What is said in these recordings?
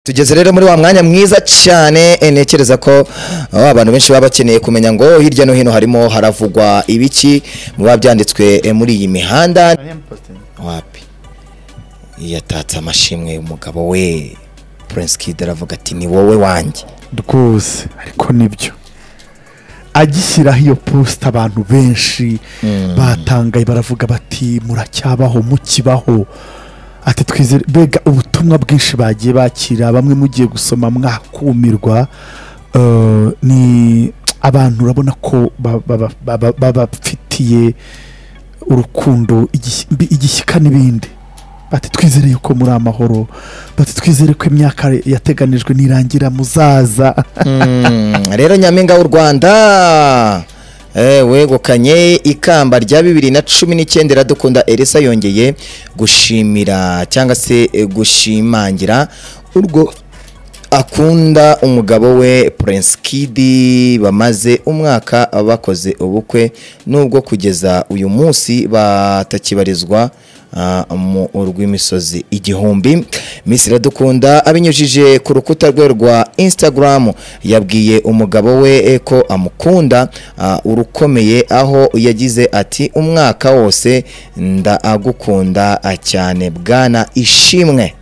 tugeze rero muri wa mwanya mwiza cyane eh, ntekereza ko ah, abantu benshi baba bakeneye kumenya ngo hirya no hino harimo haravugwa ibiki mu biba byanditswe eh, muri iyi mihanda wapi yatatse amashimwe umugabo we Prince Kid aravuga ati ni wowe wanjye rwose ariko nibyo agishyiraho iyo posita abantu benshi batangaye baravuga bati muracyabaho mukibaho ati twizere mbega ubutumwa bwinshi bagiye bakira bamwe mugiye gusoma mwakumirwa Eh, ni abantu urabona ko ba- ba- ba- ba- babafitiye urukundo igishyi- mbi- igishyika n'ibindi bati twizere yuko muri amahoro bati twizere ko imyaka yateganijwe nirangira muzaza Mm, rero nyampinga w'u rwanda eh, wegukanye ikamba rya bibiri na cumi n'icyenda iradukunda elisa yongeye gushimira cyangwa se eh, gushimangira urwo akunda umugabo we Prince Kid bamaze umwaka bakoze ubukwe nubwo kugeza uyu munsi batakibarizwa ah, mu rw'imisozi igihumbi Miss Iradukunda abinyujije ku rukuta rwe rwa Instagram yabwiye umugabo we eh, ko amukunda ah, urukomeye aho yagize ati umwaka wose ndagukunda ah, cyane bwana ishimwe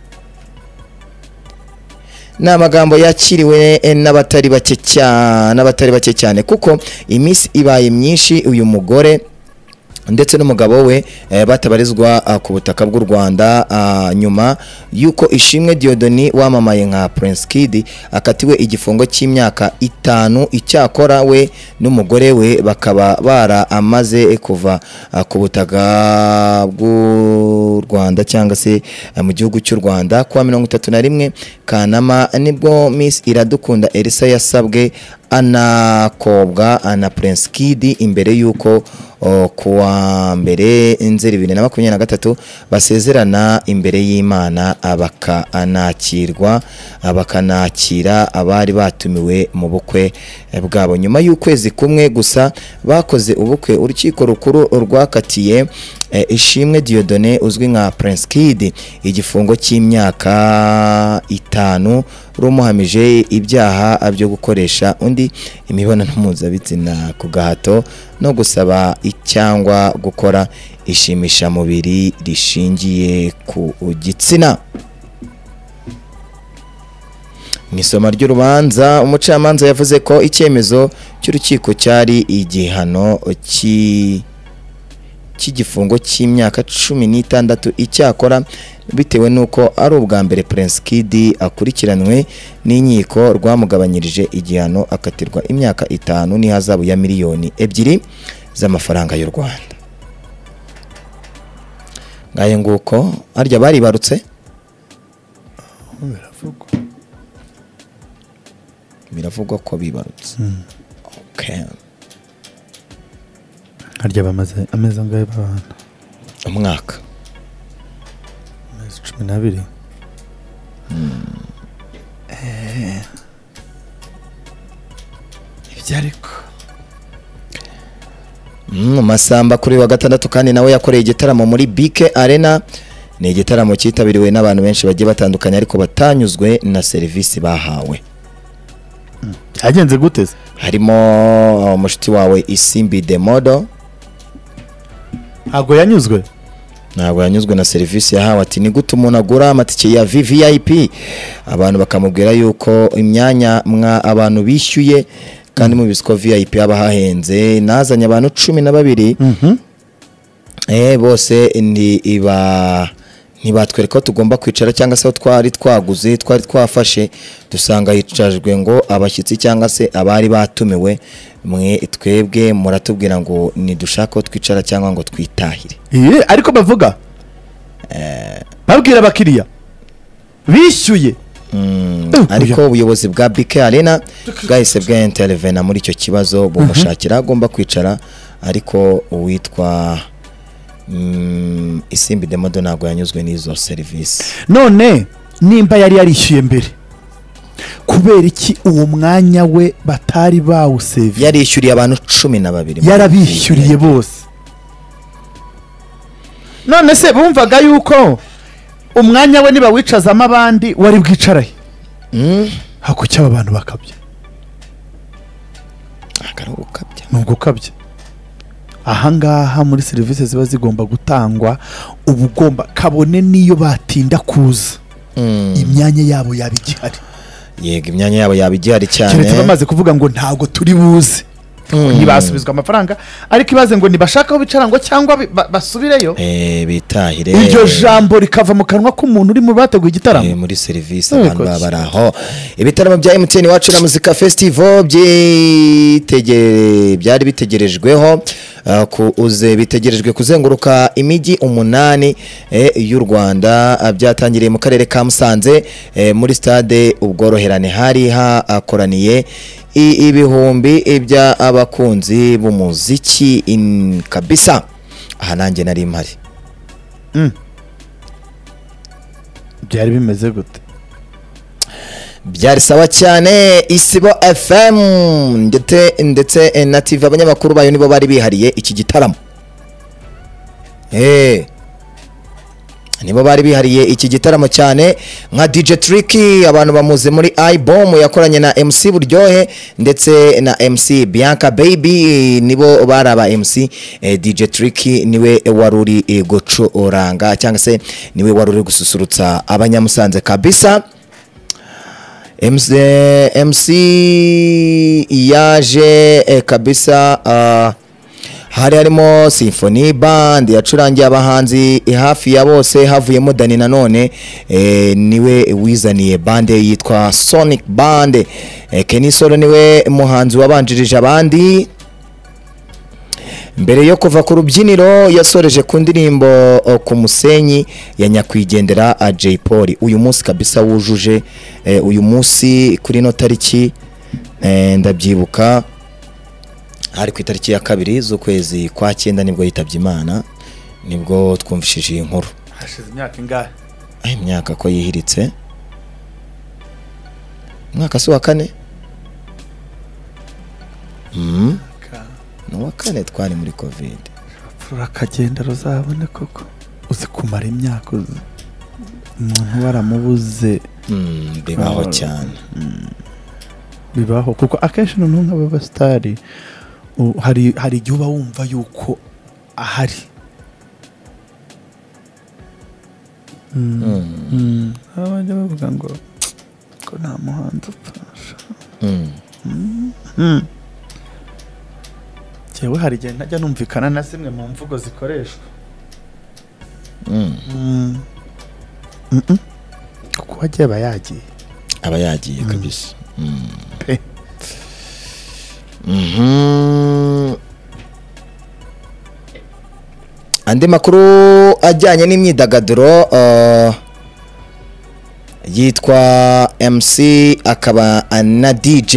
ni amagambo yakiriwe eh, n'abatari bake cyane n'abatari bake cyane kuko iminsi ibaye myinshi uyu mugore ndetse n'umugabo we eh, batabarizwa ah, ku butaka bw'u Rwanda ah, nyuma y'uko Ishimwe Diodoni wamamaye nka Prince Kid akatiwe igifungo cy'imyaka itanu icyakora we n'umugore we bakaba baramaze kuva ah, ku butaka bw'u Rwanda cyangwa se ah, mu gihugu cy'u Rwanda kuwa mirongo itatu na rimwe Kanama nibwo Miss Iradukunda Elsa yasabwe anakobwa na Prince Kid imbere y'uko o, kuwa mbere nzeri bibiri na makumyabiri na gatatu basezerana imbere y'imana bakanakirwa bakanakira abari batumiwe mu bukwe eh, bwabo nyuma y'ukwezi kumwe gusa bakoze ubukwe urukiko rukuru rwakatiye eh, ishimwe Dieudonne uzwi nka Prince Kid igifungo cy'imyaka itanu rumuhamije ibyaha byo gukoresha undi imibonano mpuzabitsina ku gahato no gusaba cyangwa gukora ishimishamubiri rishingiye ku gitsina mu isoma ry'urubanza umucamanza yavuze ko icyemezo cy'urukiko cyari igihano cy' cy'igifungo cy'imyaka cumi n'itandatu icyakora bitewe n'uko ari ubwa mbere Prince Kid akurikiranwe n'inkiko rwamugabanyirije igihano akatirwa imyaka itanu n'ihazabu ya miliyoni ebyiri z'amafaranga y'u Rwanda ngaye nguko harya baribarutse biravugwa ko bibarutse Okay. harya bamaze amezi angahe babana umwaka amezi cumi n'abiri ibyo ariko Mm, Masamba kuri uyu wa gatandatu kandi nawe yakoreye igitaramo muri BK Arena ni igitaramo cyitabiriwe n'abantu benshi bagiye batandukanye ariko batanyuzwe na serivisi bahawe byagenze gute se harimo uh, mushiki wawe Isimbi Demodo ntabwo yanyuzwe ntabwo yanyuzwe na serivisi yahawe ati ni gute umuntu agura amatike ya VVIP abantu bakamubwira yuko imyanya mwa abantu bishyuye kandi mubizi ko VIP haba hahenze nazanye abantu cumi na babiri eh bose ni iba ntibatwereka ko tugomba kwicara cyangwa se aho twari twaguze twari twafashe dusanga hicajwe ngo abashyitsi cyangwa se abari batumiwe mwe twebwe muratubwira ngo nidushake aho twicara cyangwa ngo twitahire Iye, ariko bavuga babwira abakiriya bishyuye Eh, oya. ariko ubuyobozi bwa BK Arena bwahise bwaintervena muri icyo kibazo bumushakira aho agomba kwicara ariko uwitwa mm, Isimbi Demodo ntabwo yanyuzwe n'izo serivisi none nimba yari yarishyuye mbere kubera iki uwo mwanya we batari bawuseviye yarishyuriye abantu cumi na babiri yarabishyuriye bose none se bumvaga yuko umwanya we nibawicazamo abandi wari bwicarahe Mm. hakurya aba bantu bakabya ntabwo ari ugukabya ni ugukabya ahangaha muri serivisi ziba zigomba gutangwa uba ugomba kabone n'iyo batinda kuza Mm. imyanya yabo yaba igihari yego imyanya yabo yaba igihari cyane keretse bamaze kuvuga ngo ntabwo turi buze Mm. ntibasubizwa amafaranga ariko ibaze ngo ntibashake aho bicara ngo cyangwa bi- ba- basubireyo Eh, bitahire iryo jambo rikava mu kanwa k'umuntu uri mu bateguye Eh, igitaramo muri serivisi Yego, abantu baba bari aho ibitaramo bya mtn iwacu na muzika festival byitegere- byari bitegerejweho uh, kuze bitegerejwe kuzenguruka imijyi umunani eh, y'u rwanda Ah, byatangiriye mu karere ka musanze eh, muri stade ubworoherane hari hakoraniye i- ibihumbi by'abakunzi b'umuziki in- kabisa aha nanjye nari mpari byari bimeze gute byari sawa cyane isibo fm ndetse ndetse eh, na tv abanyamakuru bayo nibo bari bihariye iki gitaramo Eh. nibo bari bihariye iki gitaramo cyane nka dj tricky abantu bamuzi muri ibom yakoranye na mc buryohe ndetse na mc bianca baby nibo bari aba mc eh, dj tricky niwe wari uri eh, gucuranga cyangwa se niwe wari uri gususurutsa abanyamusanze kabisa MC, MC yaje eh, kabisa ah, hari harimo Symphony Band yacurangiye abahanzi eh, hafi ya bose havuyemo Dani nanone eh, niwe wizaniye band yitwa Sonic Band eh, Kenny Solo niwe muhanzi wabanjirije abandi mbere yo kuva ku rubyiniro yasoreje ku ndirimbo o, ku musenyi ya nyakwigendera a Jay Polly uyu munsi kabisa wujuje eh, uyu munsi kuri ino tariki eh, ndabyibuka hari ku itariki ya kabiri z'ukwezi kwa cyenda nibwo yitabye imana nibwo twumvishije iyi nkuru hashize imyaka ingahe Ah, imyaka ko yihiritse umwaka si uwa kane mm, ni uwa kane twari muri covid rurakagenda ruzabone koko uzi kumara imyaka uzi umuntu baramubuze Mm, bibaho Ah. cyane bibaho kuko akenshi noneho nk'ababasitari u- hari hari igihe uba wumva yuko ahari Mm. Mm, Mm. Aba bajya bavuga ngo ko nta muhanzi upfa mm. njyewe hari igihe ntajya numvikana na zimwe mu mvugo zikoreshwa Mm. Mm. Mm-mm. kuko uwagiye aba yagiye aba yagiye Mm. kabisa Mm. Pe. Mhm. andi makuru ajyanye n'imyidagaduro uh, yitwa mc akaba na dj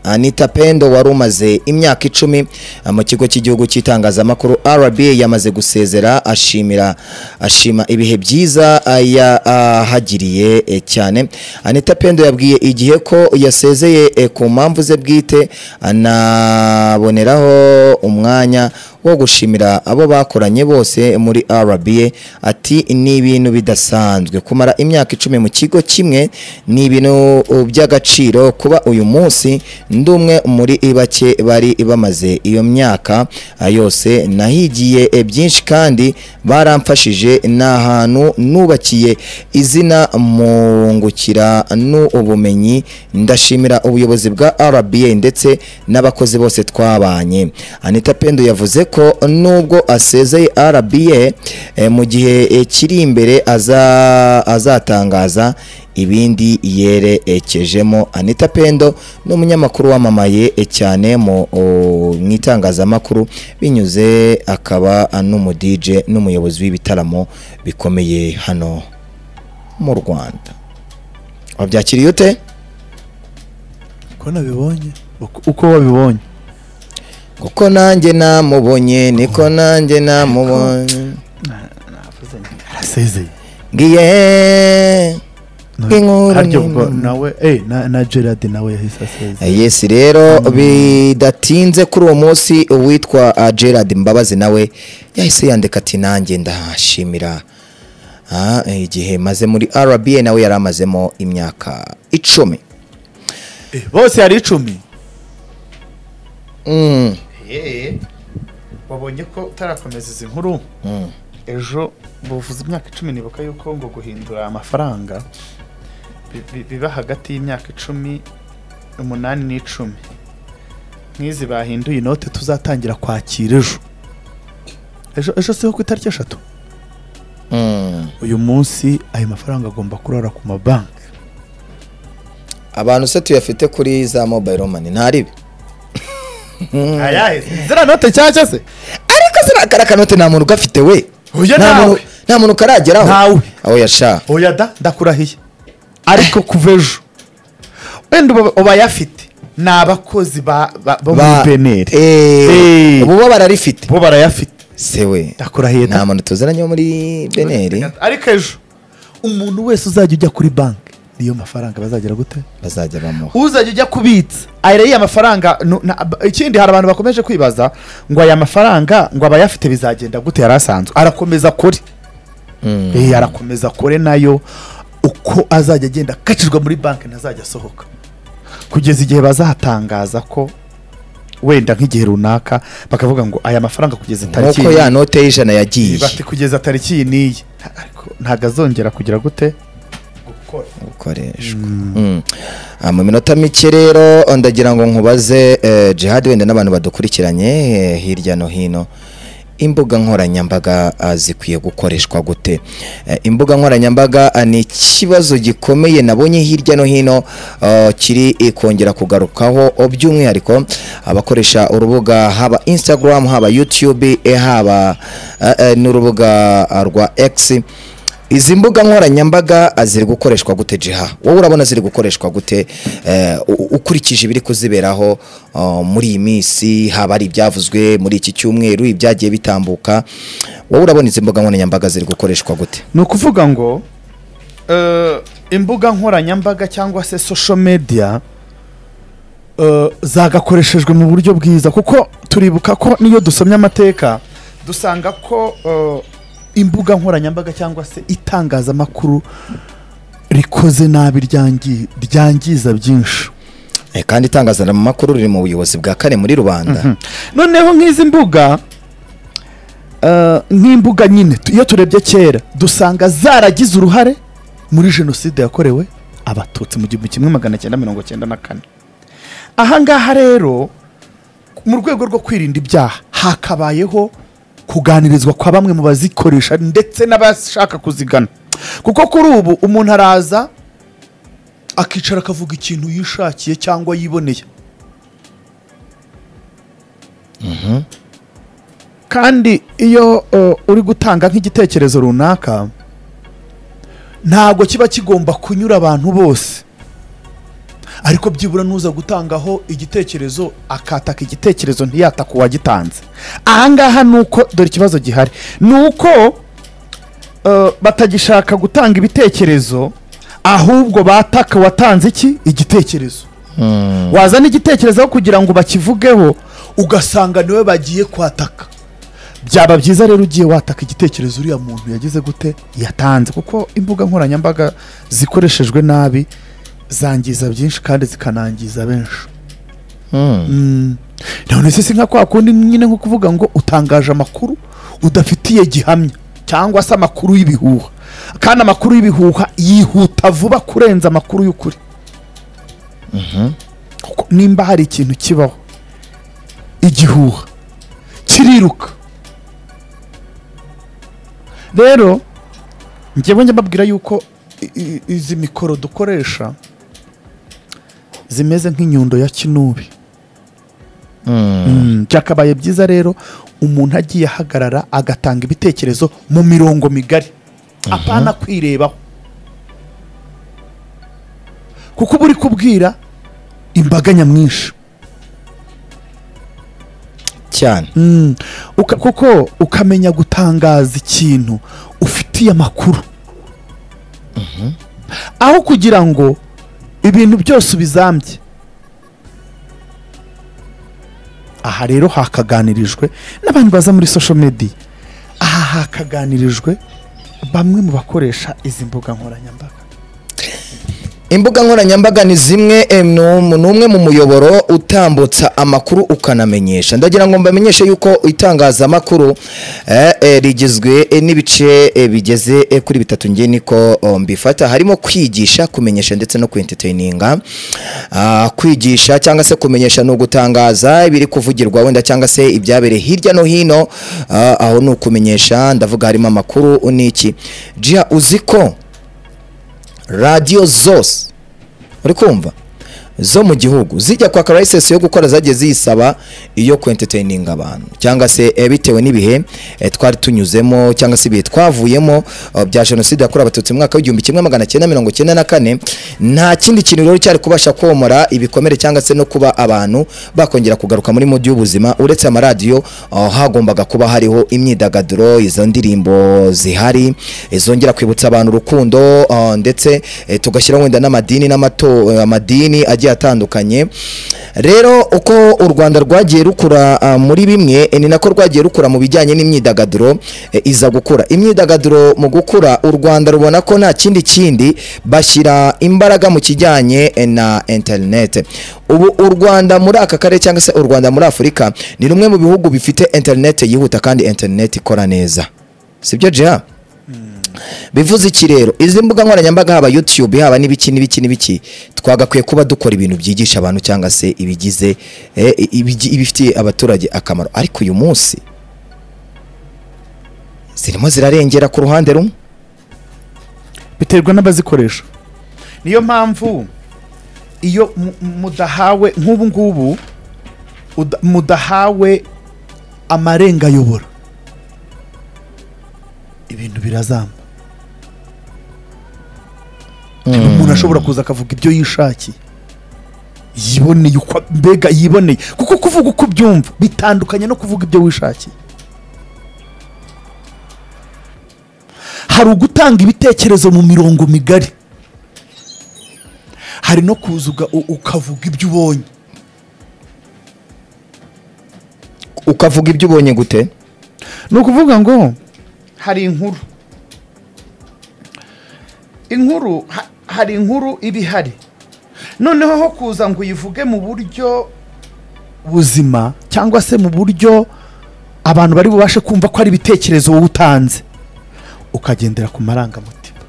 anita pendo wari umaze imyaka icumi uh, mu kigo cy'igihugu cy'itangazamakuru rba yamaze gusezera ashimira ashima ibihe byiza uh, yahagiriye eh, cyane anita pendo yabwiye igihe ko yasezeye eh, ku mpamvu ze bwite anaboneraho umwanya wo gushimira abo bakoranye bose muri RBA ati ni ibintu bidasanzwe kumara imyaka icumi mu kigo kimwe ni ibintu uh, by'agaciro kuba uyu munsi ndi umwe muri bake bari bamaze iyo myaka uh, yose nahigiye eh, byinshi kandi baramfashije ni ahantu nubakiye izina mungukira n'ubumenyi ndashimira ubuyobozi bwa RBA ndetse n'abakozi bose twabanye Anita Pendo yavuze ko nubwo asezeye RBA eh, mu gihe eh, kiri imbere aza- azatangaza ibindi yerekejemo Anita Pendo ni umunyamakuru wamamaye eh, cyane mu o- mu itangazamakuru binyuze akaba n'umu DJ n'umuyobozi w'ibitaramo bikomeye hano mu Rwanda wabyakiriye ute uko nabibonye Uko- uko wabibonye kuko nanjye namubonye niko nanjye namubonye arasezeye ngiye Inkuru harya ni ubwo nini. nawe eh, na- na gerard nawe yahise asezeye yesi rero bidatinze kuri uwo munsi uwitwa uh, gerard mbabazi nawe yahise yandika ati nanjye ndahashimira Ah, eh, igihe maze muri RBA nawe yari amazemo imyaka icumi bose yari icumi Mm, yeee wabonye ko utarakomeza izi nkuru mm. ejo buvuze imyaka icumi nibuka yuko ngo guhindura amafaranga bi- bi- biba hagati y'imyaka icumi umunani n'icumi nk'izi bahinduye inote tuzatangira kwakira ejo ejo ejo siho ku itariki eshatu Mm. uyu munsi ayo mafaranga agomba kurara ku mabanki abantu se tuyafite kuri za mobile money ntaribi ziriya note cyangwa se ariko se kariya kanote nta muntu ugafite we Oya, Nta nawe. muntu- nta muntu karageraho Ntawe. aho yasha oya da ndakurahiye ariko kuva ejo wenda uba- ubayafite ni abakozi ba ba- bo muri beneri Eh. ubu bo bararifite bo barayafite se we ndakurahiye da nta muntu tuziranye wo muri beneri ariko ejo umuntu wese uzajya ujya kuri banki niyo mafaranga bazagira gute bazajya bamuha uzajya ujya kubitsa aya ariya mafaranga nu- na- b- ikindi hari abantu bakomeje kwibaza ngo aya mafaranga ngo abayafite bizagenda gute yari asanzwe arakomeza kure Mm. Eh, arakomeza kure nayo uko azajya agenda akacirwa muri banki ntazajya asohoka kugeza igihe bazatangaza ko wenda nk'igihe runaka bakavuga ngo aya mafaranga kugeza tariki nk'uko ya note y'ijana yagiye bati kugeza tariki iyi n'iyi ariko ntabwo azongera kugira gute gukora gukoreshwa Mm. Ah, mu minota mike rero ndagira ngo nkubaze eh, jihad wenda n'abantu badukurikiranye eh, hirya no hino imbuga nkoranyambaga ah, zikwiye gukoreshwa gute Eh, imbuga nkoranyambaga ah, ni ikibazo gikomeye nabonye hirya no hino ah, kiri eh, kongera kugarukaho oh, by'umwihariko abakoresha urubuga haba instagram haba youtube eh, haba eh, eh, n'urubuga ah, rwa x izi mbuga nkoranyambaga ah, ziri gukoreshwa gute jiha wowe urabona ziri gukoreshwa gute eh, u- u- ukurikije ibiri kuziberaho ah, muri iyi minsi haba ari ibyavuzwe muri iki cyumweru ibyagiye bitambuka wowe urabona izi mbuga nkoranyambaga ziri gukoreshwa gute ni ukuvuga ngo eh, imbuga nkoranyambaga cyangwa se social media eh, zagakoreshejwe mu buryo bwiza kuko turibuka ko n'iyo dusomye amateka dusanga ko eh, imbuga nkoranyambaga cyangwa se itangazamakuru rikoze nabi ryangi- ryangiza byinshi Eh, kandi itangazamakuru riri mu buyobozi bwa kane muri rubanda noneho nk'izi mbuga eh, nk'imbuga nyine tu- iyo turebye kera dusanga zaragize uruhare muri jenoside yakorewe abatutsi mu gihumbi kimwe magana cyenda mirongo cyenda na kane aha ngaha rero mu rwego rwo kwirinda ibyaha hakabayeho kuganirizwa kwa bamwe mu bazikoresha ndetse n'abashaka kuzigana kuko kuri ubu umuntu araza akicara akavuga ikintu yishakiye cyangwa yiboneye kandi iyo uh, uri gutanga nk'igitekerezo runaka ntabwo kiba kigomba kunyura abantu bose ariko byibura nuza gutangaho igitekerezo akataka igitekerezo ntiyataka uwagitanze ahangaha ni uko dore ikibazo gihari ni uko uh, batagishaka gutanga ibitekerezo ahubwo bataka watanze iki igitekerezo Mm. wazana igitekerezo aho kugira ngo bakivugeho ugasanga niwe bagiye kwataka byaba byiza rero ugiye wataka igitekerezo uriya muntu yagize gute yatanze kuko imbuga nkoranyambaga zikoreshejwe nabi zangiza byinshi kandi zikanangiza benshi Mm. none se si nka kwa kundi nyine nko kuvuga ngo utangaje amakuru udafitiye gihamya cyangwa se amakuru y'ibihuha kandi amakuru y'ibihuha yihuta vuba kurenza amakuru y'ukuri kuko nimba hari ikintu kibaho igihuha kiriruka rero njyewe njya mbabwira yuko i- i- izi mikoro dukoresha zimeze nk'inyundo ya kinubi Mm. Mm, byakabaye byiza rero umuntu agiye ahagarara agatanga ibitekerezo mu mirongo migari apana kwirebaho kuko uba uri kubwira imbaga nyamwinshi cyane Mm, uka- kuko ukamenya gutangaza ikintu ufitiye amakuru aho kugira ngo ibintu byose ubizambye aha rero hakaganirijwe n'abantu baza muri social media aha hakaganirijwe bamwe mu bakoresha izi mbuga nkoranyambaga imbuga nkoranyambaga ni zimwe eh, ni um- ni umwe mu muyoboro utambutsa amakuru ukanamenyesha ndagira ngo mbamenyeshe yuko itangazamakuru eh, eh, rigizwe eh, n'ibice eh, bigeze eh, kuri bitatu ngiye niko oh, mbifata harimo kwigisha kumenyesha ndetse no kwentertaininga Ah, kwigisha cyangwa se kumenyesha ni ugutangaza ibiri kuvugirwa wenda cyangwa se ibyabereye hirya no hino Ah, aho ni ukumenyesha ndavuga harimo amakuru n'iki jya uzi ko radiyo zose uri kumva zo mu gihugu zijya kwaka layisensi yo gukora zagiye ziyisaba iyo kwentertaininga abantu cyangwa se eh, bitewe n'ibihe eh, twari tunyuzemo cyangwa se ibihe twavuyemo eh, bya jenoside yakorewe abatutsi mu mwaka w'igihumbi kimwe magana cyenda mirongo cyenda na kane nta kindi kintu rero cyari kubasha komora ibikomere cyangwa se no kuba abantu bakongera kugaruka muri mudi y'ubuzima uretse amaradiyo eh, hagombaga kuba hariho imyidagaduro izo ndirimbo zihari izongera kwibutsa abantu urukundo eh, ndetse eh, tugashyiraho wenda n'amadini n'amato eh, amadini agiye atandukanye rero uko u rwanda rwagiye rukura ah, muri bimwe eh, ni nako rwagiye rukura mu bijyanye n'imyidagaduro eh, iza gukura imyidagaduro mu gukura u rwanda rubona ko nta kindi kindi bashyira imbaraga mu kijyanye eh, na interinete ubu u rwanda muri aka karere cyangwa se u rwanda muri afurika ni rumwe mu bihugu bifite interinete yihuta kandi interinete ikora neza sibyo jean bivuze iki rero izi mbuga nkoranyambaga haba youtube haba n'ibiki n'ibiki n'ibiki twagakwiye kuba dukora ibintu byigisha abantu cyangwa se ibigize eh, ibigi- ibifitiye abaturage akamaro ariko uyu munsi zirimo zirarengera ku ruhande rumwe biterwa n'abazikoresha niyo mpamvu iyo mu- mudahawe nk'ubu ngubu uda- mudahawe amarenga ayobora ibintu birazamba umuntu ashobora kuza akavuga ibyo yishakiye yiboneye uko mbega yiboneye kuko kuvuga uko ubyumva bitandukanye no kuvuga ibyo wishakiye hari ugutanga ibitekerezo mu mirongo migari hari no kuza uga- u- ukavuga ibyo ubonye ukavuga ibyo ubonye gute ni ukuvuga ngo hari inkuru inkuru ha- hari inkuru iba ihari noneho ho kuza ngo uyivuge mu buryo buzima cyangwa se mu buryo abantu bari bubashe kumva ko ari ibitekerezo wowe utanze ukagendera ku marangamutima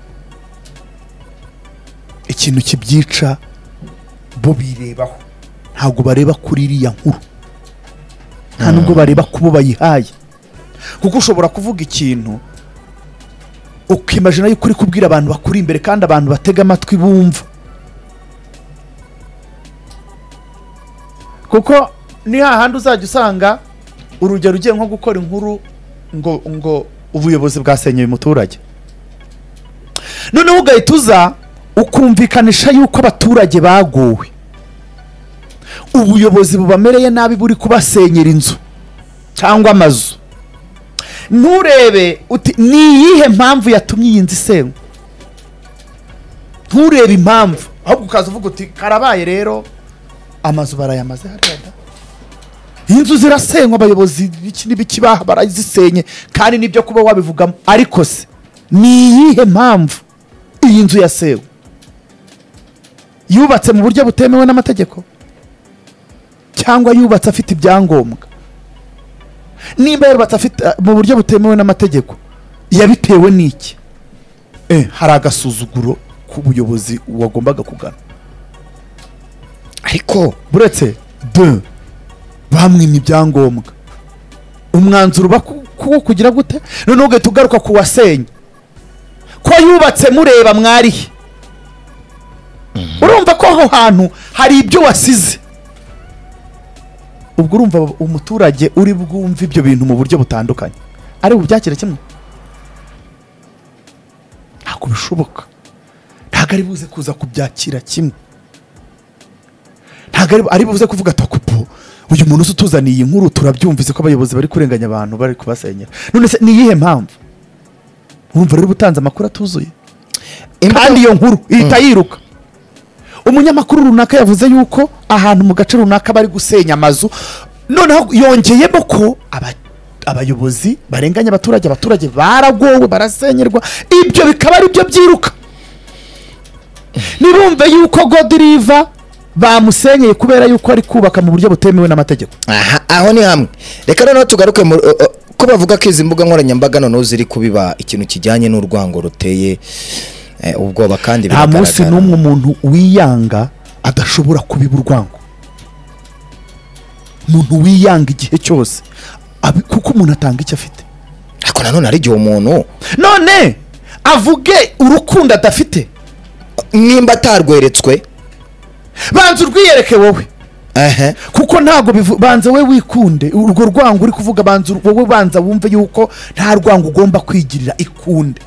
ikintu kibyica bo birebaho ntabwo bareba kuri iriya nkuru nta nubwo bareba ku bo bayihaye kuko ushobora kuvuga ikintu ukimajina yuko uri kubwira abantu bakuri imbere kandi abantu batega amatwi bumva kuko ni hahandi uzajya usanga urugero ugiye nko gukora inkuru ngo ngo ubuyobozi bwasenyeye umuturage noneho ugahita uza ukumvikanisha yuko abaturage baguwe ubuyobozi bubamereye nabi buri kubasenyera inzu cyangwa amazu nturebe uti ni iyihe mpamvu yatumye iyi nzu isenywa nturebe impamvu ahubwo ukaza uvuga uti karabaye rero amazu barayamaze hariya da inzu zirasenywa abayobozi b'iki n'ibiki baha barazisenye kandi nibyo kuba wabivugamo ariko se ni iyihe mpamvu iyi nzu yasenywe yubatse mu buryo butemewe n'amategeko cyangwa yubatse afite ibyangombwa nimba yarubatse afite mu buryo butemewe n'amategeko yabitewe n'iki Eh, hari agasuzuguro k'ubuyobozi wagombaga kugana ariko buretse de bamwima ibyangombwa umwanzuro uba ku- kuwo kugira gute noneho ugahita ugaruka ku wasenye ko yubatse mureba mwarihe urumva ko aho hantu hari ibyo wasize ubwo urumva umuturage uri bwumve ibyo bintu mu buryo butandukanye ari bubyakire kimwe ntabwo bishoboka ntabwo ari buze kuza kubyakira kimwe ntabwo ari- ari buze kuvuga ati akupu uyu muntu uzi utuzaniye iyi nkuru turabyumvise ko abayobozi bari kurenganya abantu bari kubasenyera none se ni iyihe mpamvu wumva rero uba utanze amakuru atuzuye imbuga- kandi iyo nkuru ihita yiruka umunyamakuru runaka yavuze yuko ahantu mu gace runaka bari gusenya amazu noneho yongeyemo ko aba- abayobozi barenganya abaturage abaturage baragowe barasenyerwa ibyo bikaba ari byo byiruka ntibumve yuko godiriva bamusenyeye kubera yuko ari kubaka mu buryo butemewe n'amategeko aha aho ni hamwe reka noneho tugaruke mu o- o- ko bavuga ko izi mbuga nkoranyambaga noneho ziri kubiba ikintu kijyanye n'urwango ruteye eh, ubwoba kandi nta biragaragara munsi n'umwe umuntu wiyanga adashobora kubiba urwango umuntu wiyanga igihe cyose abi- kuko umuntu atanga icyo afite ariko nanone hari igihe umuntu none avuge urukundo adafite nimba atarweretswe banza urwiyereke wowe ehe kuko ntabwo bivu- banza we wikunde urwo rwango uri kuvuga banza ur- wowe banza wumve yuko nta rwango ugomba kwigirira ikunde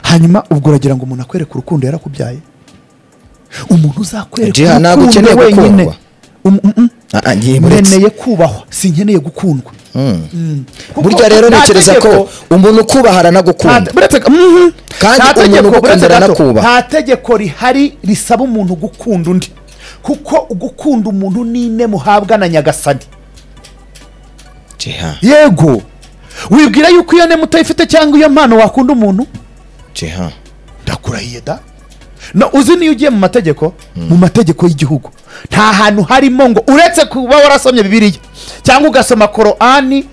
hanyuma ubwo uragira ngo umuntu akwereke urukundo yarakubyaye umuntu uzakwereka Jiha, ntabwo ukeneye gukundwa. Um- mm- mm. Ah, ah, ntiburetse nkeneye kubahwa sinkeneye gukundwa Mm. Kuko burya rero nta ntekereza ko tegeko- umuntu ukubaha aranagukunda nta- buretse- mhm. Kandi Nta umuntu tegeko- ugukunda buretse gato, aranakubaha. nta tegeko rihari risaba umuntu gukunda undi kuko gukunda umuntu n'ine muhabwa na nyagasani Jiha, yego wibwira yuko iyo nemu utayifite cyangwa iyo mpano wakunda umuntu Jiha. ndakurahiye da no uzi niyo ugiye mu mategeko mu mategeko y'igihugu nta hantu harimo ngo uretse kuba warasomye bibiliya cyangwa ugasoma korani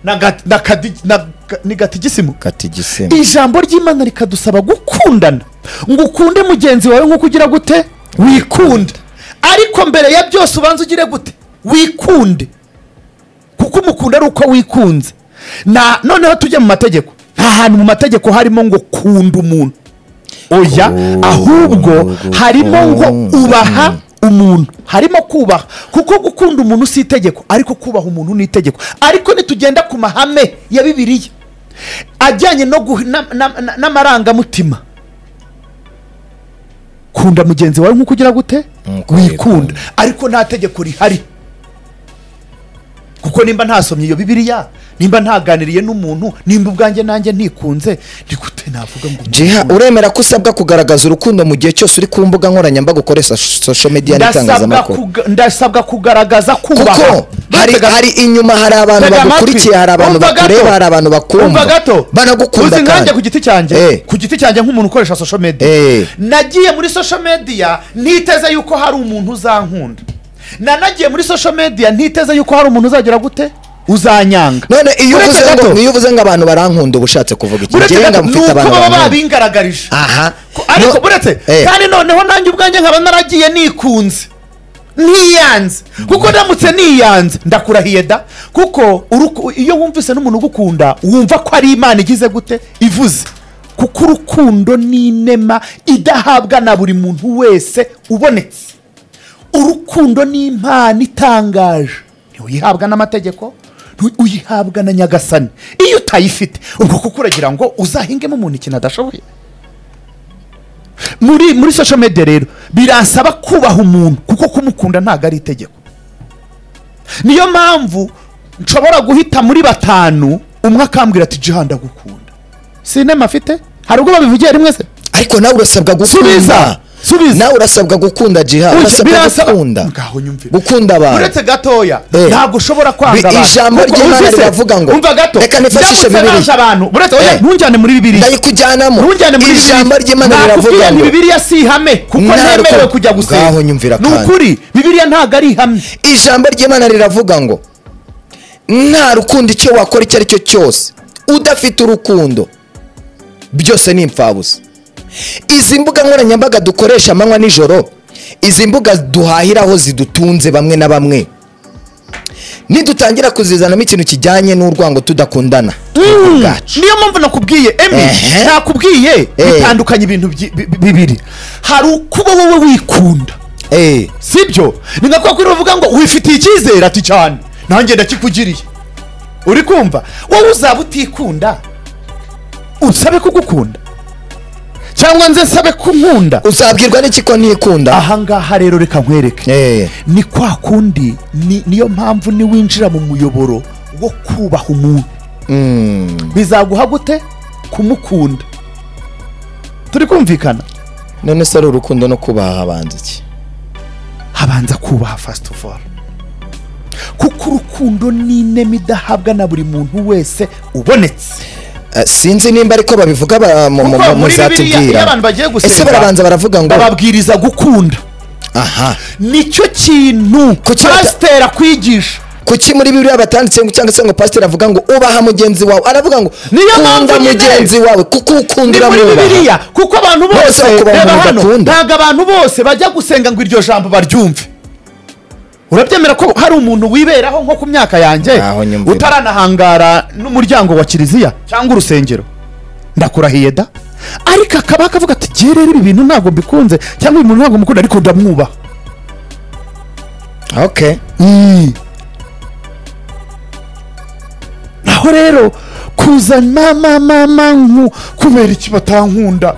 na gat- na kadi- na ga- ni gatigisimu katigisima ijambo ry'imana rikadusaba gukundana ngo ukunde mugenzi wawe nk'uko ugira gute wikunda ariko mbere ya byose ubanza ugire gute wikunde kuko umukunda ari uko wikunze na noneho tujye mu mategeko nta hantu mu mategeko harimo ngo kunda umuntu oya Oh, ahubwo oh, harimo ngo oh, ubaha mm. umuntu harimo kubaha kuko gukunda umuntu si itegeko ariko kubaha umuntu ni itegeko ariko nitugenda ku mahame ya bibiliya ajyanye no guh- na- na- na- n'amarangamutima kunda mugenzi wawe nk'uko ugira gute Nk'uko wikunda wikunda. ariko nta tegeko rihari kuko nimba ntasomye iyo bibiriya nimba ntaganiriye n'umuntu nimba ubwanjye nanjye ntikunze ni gute navuga ngo jiha uremera ko usabwa kugaragaza urukundo mu gihe cyose uri ku mbuga nkoranyambaga ukoresha social media ndasabwa n'itangazamakuru kuga- ndasabwa kugaragaza kubaha kuko hari, Gatega- hari inyuma hari abantu tega amatwi. bagukurikiye hari abantu Umva gato. bakureba hari abantu umva bakumva gato banagukunda uzi nkanjye ku giti cyanjye Eh. ku giti cyanjye nk'umuntu ukoresha social media Eh. nagiye muri social media ntiteze yuko hari umuntu uzankunda nanagiye muri social media ntiteze yuko hari umuntu uzagira gute uzanyanga none iyo Uretse uvuze ngo gato. iyo uvuze ngo abantu barankunda uba ushatse kuvuga iki buretse njyewe gato nga ni mfite uko abantu baba bankunda babingaragarije aha Ko- ariko No- buretse Eh. kandi noneho nanjye ubwanjye nkaba naragiye nikunze ntiyanze kuko ndamutse niyanze ndakurahiye da kuko uruku- iyo wumvise n'umuntu ugukunda wumva ko ari imana igize gute ivuze kuko urukundo ni inema idahabwa na buri muntu wese ubonetse urukundo ni impano itangaje ntiuyihabwa n'amategeko ntu- uyihabwa na nyagasani iyo utayifite ubwo kuko uragira ngo uzahingemo umuntu ikintu adashoboye muri muri social media rero birasaba kubaha umuntu kuko kumukunda ntabwo ari itegeko niyo mpamvu nshobora guhita muri batanu umwe akambwira ati jiha ndagukunda sinema afite hari ubwo babivugiye rimwe se ariko nawe urasabwa Subiza, gukunda subiza. nawe urasabwa gukunda jiha Uzi, urasabwa birasa- gukunda Ngaho nyumvire. gukunda abantu uretse gatoya Eh. ntabwo ushobora kwanga Bi- abantu ijambo Kuko ry'Imana uzi se, riravuga ngo, umva gato reka nifashishe ndamutse Bibiliya. nanze abantu uretse oya Eh. ntujyane muri bibiliya ndayikujyanamo ntujyane muri ijambo ry'imana riravuga ngo ngo bibiliya si ihame kuko Ntabwo. ntemerewe kujya gusenga Ngaho nyumvira ni kandi. ukuri bibiliya ntabwo ari ihame ijambo ry'imana riravuga ngo nta rukundo icyo wakora icyo ari cyo cyose udafite urukundo byose ni imfabusa izi mbuga nkoranyambaga dukoresha amanywa nijoro izi mbuga duhahiraho zidutunze bamwe na bamwe nidutangira kuzizanamo ikintu kijyanye n'urwango tudakundana twebwe ubwacu. niyo mpamvu nakubwiye emi Ehe. nakubwiye Eh. bitandukanye ibintu byi- bi- bi- bibiri hari ukuba wowe wikunda Eh, sibyo ni nka kwa kuri bavuga ngo wifitiye icyizere ati cyane nanjye ndakikugiriye uri kumva wowe uzaba utikunda usabe kugukunda cyangwa nze nsabe kunkunda uzabwirwa n'iki ko ntikunda aha ngaha rero reka nkwereke Eh, ni kwa kundi ni- niyo mpamvu niwinjira mu muyoboro wo kubaha umuntu mm, bizaguha gute kumukunda turi kumvikana none se ari urukundo no kubaha abanzi iki habanza kubaha fasiti ofu kuko urukundo ni inema idahabwa na buri muntu wese ubonetse Eh, sinzi nimba ariko babivuga ba- mu- mu- mu- kuko muri bibiliya iyo muzatubwira abantu bagiye ese gusenga barabanza baravuga ngo bababwiriza gukunda aha nicyo kintu Kuki bata- pasiteri akwigisha kuki muri bibiliya batanditse ngo- cyangwa se ngo pasiteri avuga ngo ubaha mugenzi wawe aravuga ngo Niyo kunda mpamvu nyine- mugenzi wawe kuko ni ukundira muri mwubaha bibiliya kuko abantu Bose bose bakubaha reba umuntu hano bakunda. ntabwo abantu bose bajya gusenga ngo iryo jambo baryumve urabyemera ko hari umuntu wiberaho nko ku myaka yanjye Aho nyumvira. utaranahangara n'umuryango wa kiliziya cyangwa urusengero ndakurahiye da ariko akaba akavuga ati "Jye rero ibi bintu ntabwo mbikunze cyangwa uyu muntu ntabwo mukunda ariko ndamwubaha okay naho rero kuza mama mama nku kubera iki batankunda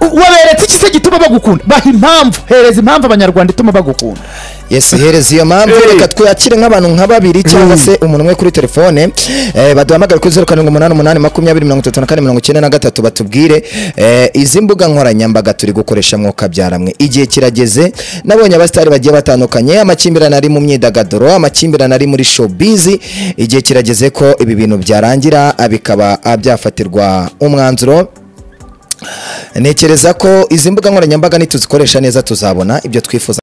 U- waberetse iki se gituma bagukunda baha impamvu hereza impamvu abanyarwanda ituma bagukunda yes hereza iyo mpamvu Eh. reka twakire nk'abantu nka babiri cyangwa Mm. se umuntu umwe kuri telefone eh, baduhamagare kuri zeru karindwi umunani umunani makumyabiri mirongo itatu na kane mirongo icyenda na gatatu batubwire eh, izi mbuga nkoranyambaga turi gukoresha mwuka byaramwe igihe kirageze nabonye abasitari bagiye batandukanye amakimbirane ari mu myidagaduro amakimbirane ari muri showbiz igihe kirageze ko ibi bintu byarangira ah, bikaba ah, byafatirwa umwanzuro ntekereza ko izi mbuga nkoranyambaga nituzikoresha neza tuzabona ibyo twifuza